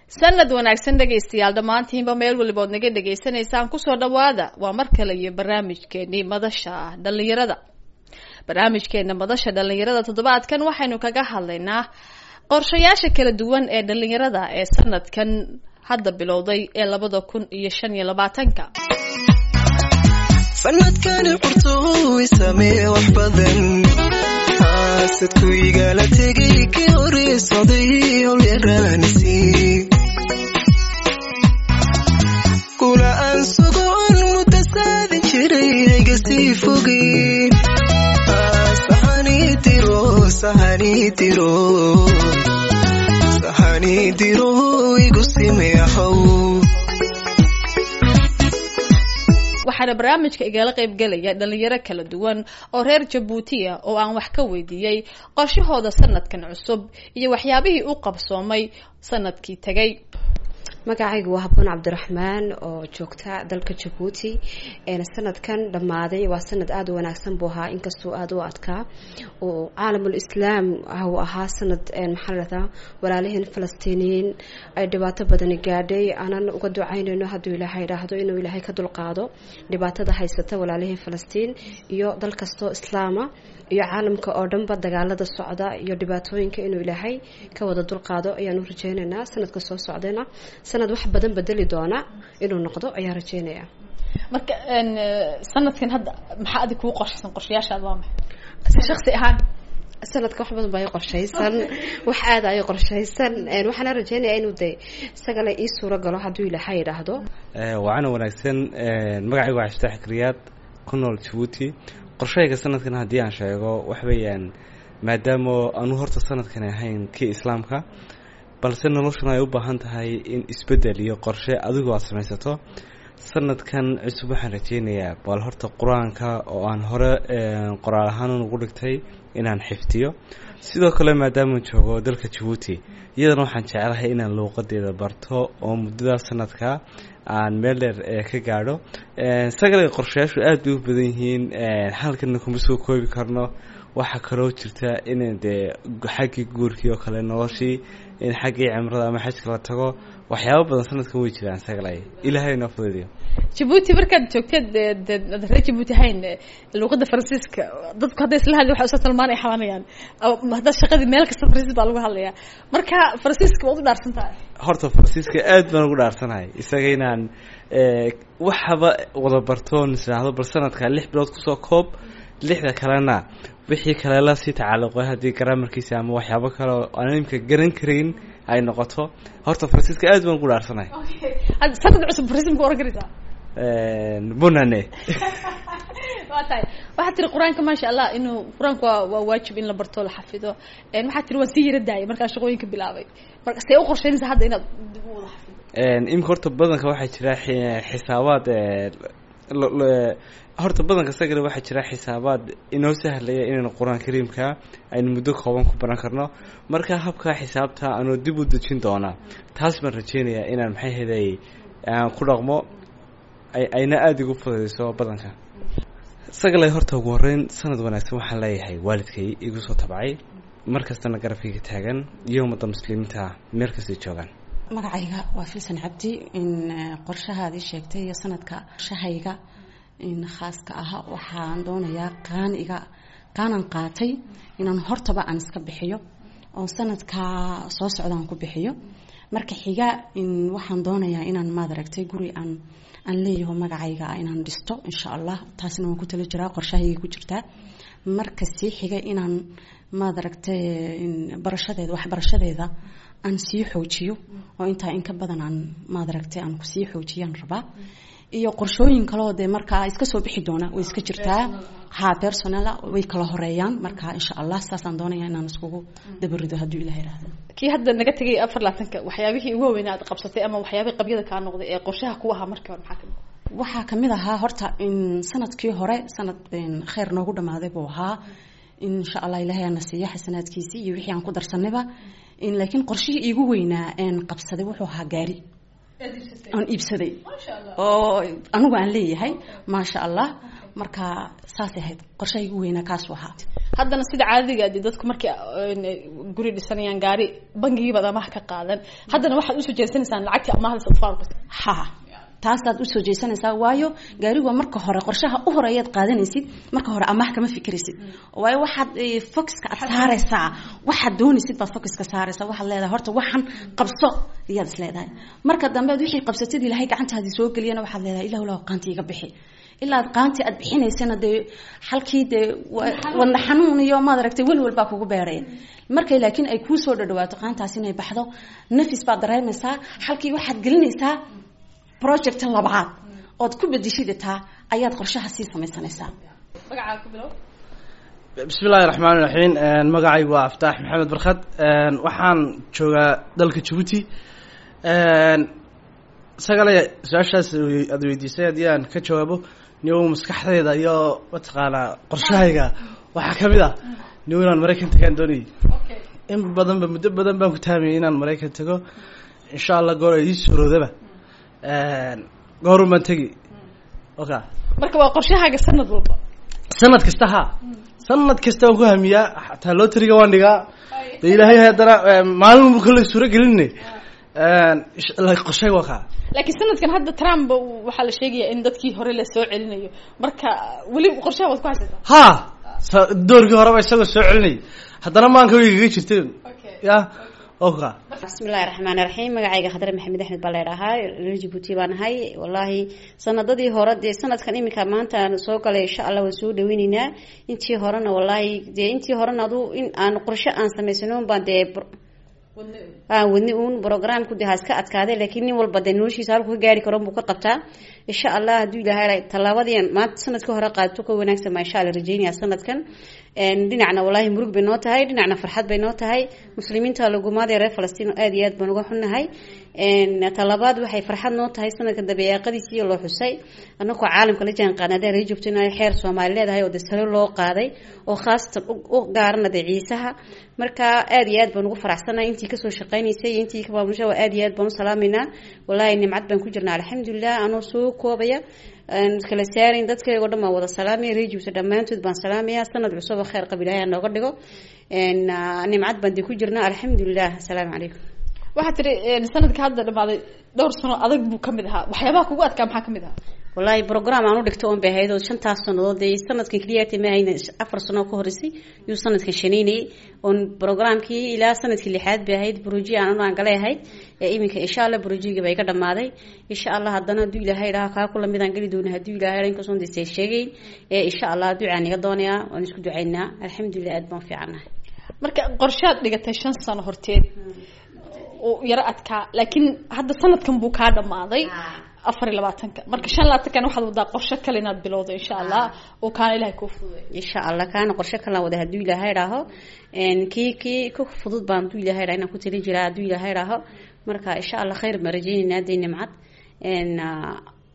sanad wanaagsan dhegaystayaal dhammaantiinba meel walibood naga dhagaysanaysaan kusoo dhawaada waa mar kale iyo barnaamijkeenii madasha dhalinyarada barnaamijkeena madasha dhalinyarada toddobaadkan waxaynu kaga hadlaynaa qorshayaasha kala duwan ee dhalinyarada ee sanadkan hadda bilowday ee labada kun iyo shan iyo labaatanka sanadkani qurtooy samee wax badan haasadku igala tegay kii horeesaday holyaraanisi kula aan sugoon mudda saadin jiray hayga sii fogey sahani diro sahani diro sahani diro igu simeahow waxaana barnaamijka igala qaybgelaya dhalinyaro kala duwan oo reer jabuutiya oo aan wax ka weydiiyey qorshahooda sanadkan cusub iyo waxyaabihii u qabsoomay sanadkii tegay magacaygu waa haboon cabdiraxmaan oo joogta dalka jabuuti sanadkan dhammaaday waa sanad aada u wanaagsan buu ahaa inkastoo aada u adkaa oo caalamul islaam uu ahaa sanad maxaa ladhahdaa walaalaheen falastiiniyiin ay dhibaato badani gaadhay aanan uga ducaynayno hadduu ilaahay idhaahdo inuu ilaahay ka dulqaado dhibaatada haysata walaalaheen falastiin iyo dal kastoo islaama iyo caalamka oo dhanba dagaalada socda iyo dhibaatooyinka inuu ilaahay ka wada dulqaado ayaanu rajeynaynaa sanadka soo socdayna sanad wax badan bedeli doona inuu noqdo ayaa rajeynaya marka sanadkan hadda maxaa adig kuu qorshaysan qorshayaashaad waa maxay shaksi ahaan sanadka wax badan baa i qorshaysan wax aada ay qorshaysan waxaana rajeynaya inuu de isagale ii suuro galo hadduu ilaahay idhaahdo waana wanaagsan magacaygu waa xaftaax kriyaad ku nool jabuuti qorshahayga sanadkan haddii aan sheego wax weeyaan maadaama aanu horta sanadkan ahayn kii islaamka balse noloshuna ay u baahan tahay in isbeddel iyo qorshe adigu aad samaysato sanadkan cusub waxaan rajeynayaa bal horta qur-aanka oo aan hore qoraal ahaan ugu dhigtay inaan xifdiyo sidoo kale maadaamaan joogo dalka jabuuti iyadana waxaan jeclahay inaan luuqadeeda barto oo muddada sanadka aan meel dheer ka gaadho sagale qorshayaashu aada bay u badan yihiin halkana kuma soo koobi karno waxaa kaloo jirta in dee xaggii guurkii oo kale noloshii in xaggii cimrada ama xajka la tago waxyaaba badan sanadkan way jiraan sagalay ilaahay noo fududiyo jabuuti markaad joogteed ad reer jabuuti ahayn luuqada faransiiska dadku hadday isla hadli waxay usa talmaan ay xabanayaan hadda shaqadii meel kasta faransiis baa lagu hadlayaa marka faransiiska waad u dhaarsan tahay horta faransiiska aad baan ugu dhaarsanahay isaga inaan waxaba wada bartoon isiraahdo bal sanadka lix bilood kusoo koob lixda kalena wixii kale la sii tacalluqay haddii garaamarkiisa ama waxyaabo kale oo aan imka garan karayn ay noqoto horta faransiiska aad baan ugu dhaarsanahay sanad cusub faransiis ma ku oran karaysaa bunane waa tahay waxaad tiri qur-aanka maasha allah inuu qur-aanka waa waa waajib in la barto la xafido waxaad tiri waan sii yara daayay markaa shaqooyinka bilaabay marka see u qorsheynaysa hadda inaad dib u wada xafido imika horta badanka waxaa jira xisaabaad horta badanka sagale waxaa jira xisaabaad inoo sahlaya inaynu qur-aan kariimka aynu muddo kooban ku baran karno marka habkaa xisaabta anuu dib u dejin doonaa taas baan rajeynayaa inaan maxay heday aan ku dhaqmo ayna aada igu fududeyso badanka sagale horta ugu horeyn sanad wanaagsan waxaan leeyahay waalidkay igu soo tabcay mar kastana garabkayga taagan iyo ummadda muslimiinta meel kastay joogaan magacayga waa filsan cabdi in qorshahaadii sheegtay iyo sanadka qorshahayga in khaaska ah waxaan doonayaa qaaniga qaanan qaatay inaan hortaba aan iska bixiyo oo sanadka soo socdaan ku bixiyo marka xiga in waxaan doonayaa inaan maad aragtay guri aan aan leeyaho magacayga inaan dhisto insha allah taasna waan ku talo jiraa qorshahayga ku jirtaa marka sii xiga inaan maad aragtay barashadeeda waxbarashadeeda aan sii xoojiyo oo intaa in ka badan aan maad aragtay aan kusii xoojiyaan rabaa iyo qorshooyin kaleo dee markaa iska soo bixi doona way iska jirtaa ha personala way kala horeeyaan marka insha allah saasaan doonaya inaan iskugu dabarido hadduu ilah ihahdo kii hadda naga tegay afar labaatanka waxyaabihii ugu waaweynaa aad qabsatay ama waxyaabihii qabyada kaa noqday ee qorshaha ku ahaa markii hore maxaa kamid waxaa kamid ahaa horta in sanadkii hore sanad kheyr noogu dhamaaday buu ahaa insha allah ilahay aana siiya xasanaadkiisii iyo wixii aan ku darsanayba laakiin qorshihii iigu weynaa een qabsaday wuxuu ahaa gaari aan iibsaday oo anigu aan leeyahay maasha allah marka saasay ahayd qorshahaygu weynaa kaasuu ahaa haddana sida caadadiga adi dadku markay een, guri dhisanayaan gaari bangigiibaad amaah ka qaadan haddana waxaad usoo jeesanaysaan lacagtii amaahda sadfaarka ha taasaad usoo jeesanaysaa waayo gaarigu marka hore qorshaha u horeeyaad qaadanaysid marka hore amaah kama fikiraysid waayo waxaad eh, focuska aad saaraysaa waxaad doonaysid baad focuska saaraysaa waxaad leedahay horta waxan qabso iyaad is leedahay marka dambe aad wixii qabsatid ilaahay gacantaadii soo geliyana waxaad leedahay ilah ilah qaanti iga bixi ilaa aad qaanti aad bixinaysana dee halkii dee wa- wadna xanuun iyo maad aragtay welwel baa kugu beeraya markay laakiin ay kuu soo dhadhawaato qaantaas inay baxdo nafis baad dareemaysaa halkii waxaad gelinaysaa project labaad ood ku bedeshidataa ayaad qorshaha sii samaysanaysaa magacaa ku bilow bismi illaahi raxmaani raxiim magacaygu waa aftaax maxamed barkhad waxaan joogaa dalka jabuuti isagale su-aashaas aada weydiisay haddii aan ka jawaabo niyow maskaxdayda iyo mataqaanaa qorshahayga waxaa kamid ah niyow inaan maraykan tagaan doonayay in badanba muddo badan baan ku taamayay inaan maraykan tago insha allah goor ay ii suuroodaba goorun baan tegi oka marka waa qorshahaaga sanad walba sanad kasta ha sanad kasta waan ku hamiyaa xataa loteriga waan dhigaa de ilaahay haddana maalin bu kale suuro gelinay qorshay waa kaa laakiin sanadkan hadda trump waxaa la sheegayaa in dadkii hore la soo celinayo marka weli qorshaha waad ku haysataa ha sa- doorkii horeba isagoo soo celinay haddana maanka way kaga jirteen ya oka bismillahi raxmaani raxiim magacayga khadre maxamed axmed baa leedhahaa reer jabuuti baan ahay wallaahi sanadadii hore dee sanadkan iminka maanta aan soo galay insha allah waan soo dhaweyneynaa intii horena wallaahi dee intii horena adu in aan qorshe aan samaysanoon baan dee br- aan wadni uun programku dee ha iska adkaaday laakiin nin walba dee noloshiisa halku ka gaari karo buu ka qabtaa insha allah hadduu ilaahay tallaabadii maanta sanadka hore qaadato ka wanaagsan baa insha allah rajeynaya sanadkan Een, dhinacna wallaahi murug bay noo tahay dhinacna farxad bay noo tahay muslimiinta lagumaadee reer falastiin aad iyo aad baan uga xunnahay Een, talabaad waxay farxad noo tahay sanadkan dabeeqadiisii loo xusay anagoo caalamka la jaan qaadnay hadday reer joogto inay xeer soomaali leedahay oo dee salo loo qaaday oo khaasatan u- u gaarana dee ciisaha marka aad iyo aad baan ugu faraxsanahay intii kasoo shaqaynaysay iyo intii ka maamusha waa aad iyo aad baan u salaameynaa wallaahi nimcad baan ku jirnaa alxamdulilah anoo soo koobaya aan kala saarayn dadkayga oo dhan baan wada salaamaya reejibsa dhammaantood baan salaamaya sanad cusub oo khayr qab ilaahay ha nooga dhigo Een, ah, nimcad baan dee ku jirnaa alxamdulilah asalaamu calaykum waxaa tiri een, sanadka hadda dhamaaday dhowr sano adag buu kamid ahaa waxyaabaha kugu adkaa maxaa kamid ahaa wallaahi program aan u dhigto oon bay ahayd oo shantaas sannadood dee sanadkan keliyaata ma hayna afar sano ka horeysay yuu sanadkan shanaynayay oon programkii ilaa sanadkii lixaad bay ahayd broji aan aan galay ahayd ee iminka insha allah brojiga bay ka dhamaaday insha allah haddana hadduu ilaahay dhaha kaa kula midaan geli doona hadduu ilaahay dhaha inkastoon dee sheegayn ee insha allah ducaan iga doonayaa waan isku ducaynaa alxamdulilah aad baan u fiicannahay marka qorshaad dhigatay shan sano horteed oo yaro adkaa laakiin hadda sanadkan buu kaa dhamaaday afar iyo labaatanka marka shan labaatankan waxaad wadaa qorshe kale inaad bilowdo insha allah oo kaana ilahay kuu fududay insha allah kaana qorshe kalan wada hadduu ilaahay dhaaho Een, kii kii ka fudud baan hadduu ilaahay dhaha inaan ku talin jiraa hadduu ilaahay dhaaho marka insha allah khayr baan rajeyneynaa dee nimcad Een, ah,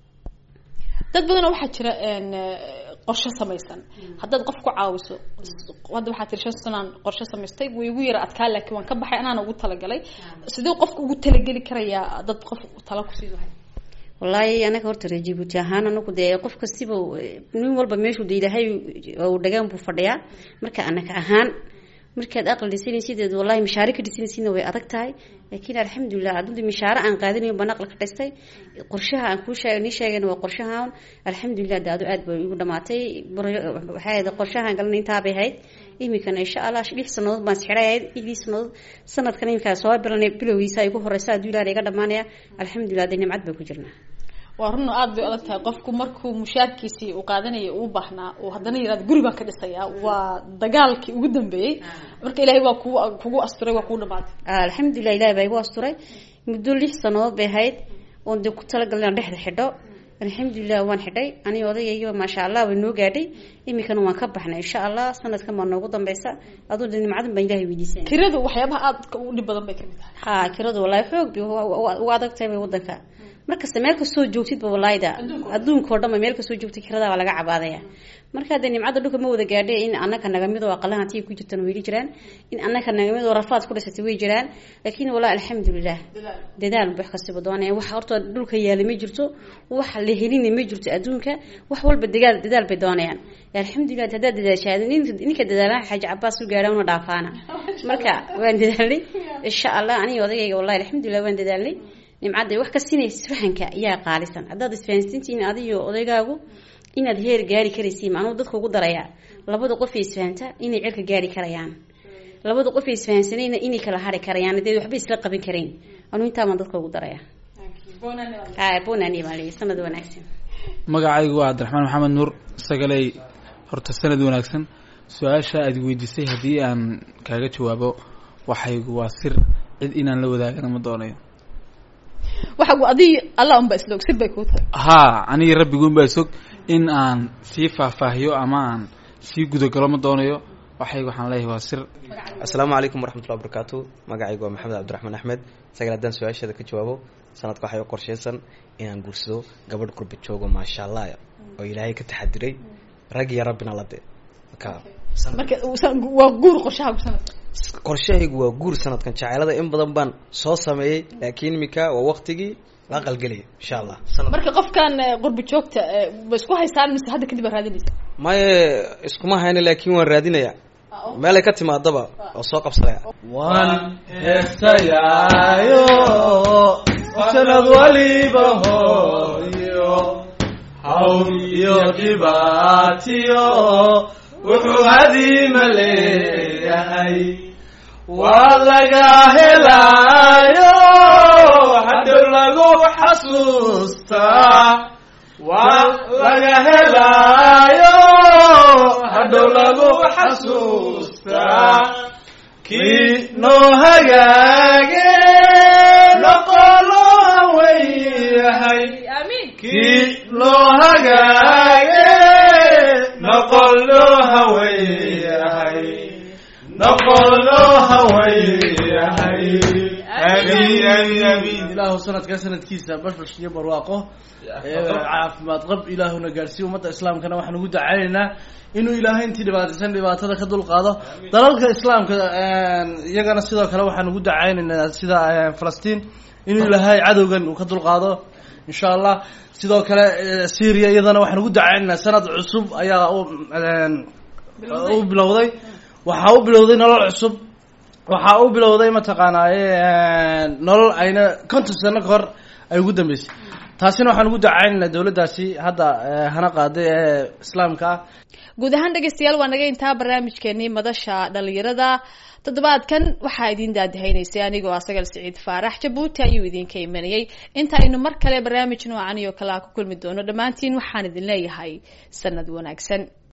dad badanoo waxaa jira een, eh, qorshe samaysan haddaad qof ku caawiso hadda waxaa tiri shan sanaan qorshe samaystay wuu igu yara adkaa laakiin waan ka baxay anaana ugu talagalay sidee qofka ugu talageli karayaa dad qof tala kusii lahay wallaahi anaga horta reer jibuuti ahaan anagu dee qof kastiba eh, nin walba meeshuu de ilaahay uu dhagaan buu fadhiyaa marka anaga ahaan markaad aqli dhisanaysid eed wallahi mishaare ka dhisanaysidna way adag tahay laakiin alxamdulilah haddii mishaare aan qaadanayo baan aqli ka dhistay qorshaha aan kuu sheeg nii sheegayna waa qorshahan alxamdulilah de adu aad bay igu dhamaatay Bur- waxay ahayd qorshahan galanay intaa bay ahayd iminkana insha allah lix sanadood baan isxidhay ahayd lix sanadood sanadkan iminkaa soo bilanay bilowgiisa ay ku horeysa hadduu ilaah iga dhamaanaya alxamdulilah de nimcad baan ku jirnaa waa run aada bay adag tahay qofku markuu mushaarkiisii uu qaadanaya uu baahnaa uu haddana yirahdo guri baan ka dhisayaa waa dagaalkii ugu dambeeyey marka ilaahay waa kugu kugu asturay waa kugu dhamaatay alxamdulilah ilahi baa igu asturay muddo lix sanadood bay ahayd oon dee ku talagalay inaan dhexda xidho alxamdulilah waan xidhay aniga odagaygiiba maasha allah way noo gaadhay iminkana waan ka baxnay insha allah sanadkan baa noogu dambeysa aduu de nimcadan baan ilahay weydiisanay kiradu waxyaabaha aadka ugu dhib badan bay kamid tahay ha kiradu wallahi xoog bay u- u- u adag tahay bay wadanka markasta meel kastoo joogtidba walaayda adduunka oo dhan ba meel kastoo joogtid kirada waa laga cabaadaya marka hadee nimcada dhulka ma wada gaadhe in anaka nagamid oo aqalaha tii ku jirtan weli jiraan in anaka nagamid oo rafaad ku dhisatay way jiraan laakiin walaa alxamdulilah dadaal wax kastaba doonaya wax horta dhulka yaala ma jirto wax la helina ma jirto adduunka wax walba dagaal dadaal bay doonayaan alxamdulilah haddaad dadaashaada ninka dadaalaan xaaji cabaas u gaadha una dhaafaana marka waan dadaalnay insha allah aniga odagayga wallahi alxamdulilah waan dadaalnay nimcadda wax ka sinaysa isfahanka ayaa qaalisan haddaad isfahansantihiin adiyo odaygaagu inaad heer gaari karaysiin anuu dadka ugu darayaa labada qof ee isfahanta inay celka gaari karayaan labada qof ee isfahansanayna inay kala hari karayaan dee waxba isla qaban karayn anuu intaabaan dadka ugu darayaa ha bonani baa leeyahay sanad wanaagsan magacaygu waa cabdiraxmaan maxamed nuur sagaley horta sanad wanaagsan su-aasha aad weydiisay haddii aan kaaga jawaabo waxaygu waa sir cid inaan la wadaagana ma doonayo waxa adi alla unba isla og sir bay kuu tahay haa aniga rabbiguunbaa isog in aan sii faahfaahiyo ama aan sii gudagalo ma doonayo waxaygu waxaan leeyahay waa sir asalaamu calaykum waraxmatullahi wabarakaatu magacaygu waa maxamed cabdiraxmaan axmed sagal haddaan su-aasheeda ka jawaabo sanadka waxay u qorshaysan inaan guursado gabadh qurba joogo maasha allah oo ilaahay ka taxadiray rag iyo rabbina la de marka marka waa guur qorshaha ku sanadka qorshahaygu waa guur sanadkan jaceelada in badan baan soo sameeyey laakiin imika waa waqtigii la qalgelaya insha allah sanad marka qofkan qurba joogta ma isku haysaan mise hadda kadib aa raadinaysa maye iskuma hayna laakiin waan raadinaya meelay ka timaadaba oo soo qabsanaya waan heesayaayo sanad waliba hooyo hawl iyo dhibaatiyo wuxuu hadiima leeyahay waa laga helaayo hadhow lagu xasuustaa waa laga helaayo hadhow lagu xasuustaa kii noo hagaage noqolo haweyahay kii noo hagaage noqolo haweyahay noqolo haweyahay amiin amiin amiin ilaahu sanadkaa sanadkiisa bashbash iyo barwaaqo caafimaad qab ilaahuna gaadhsiiya ummadda islaamkana waxaan ugu dacaynaynaa inuu ilaahay intii dhibaataysan dhibaatada ka dulqaado dalalka islaamka iyagana sidoo kale waxaan ugu dacaynaynaa sida falastiin inuu ilaahay cadowgan uu ka dulqaado insha allah sidoo kale syria iyadana waxaan ugu dacaynaynaa sanad cusub ayaa u bilowday waxaa u bilowday nolol cusub waxaa u bilowday mataqaanaaye nolol ayna konton sano ka hor ay ugu dambeysay taasina waxaan ugu dacaynaynaa dawladdaasi hadda hana qaaday ee islaamka ah guud ahaan dhegeystayaal waa naga intaa barnaamijkeenii madasha dhalinyarada toddobaadkan waxaa idin daadahaynaysay anigoo asagal siciid faarax jabuuti ayuu idinka imanayay inta aynu mar kale barnaamij noocan iyo kale a ku kulmi doono dhammaantiin waxaan idin leeyahay sanad wanaagsan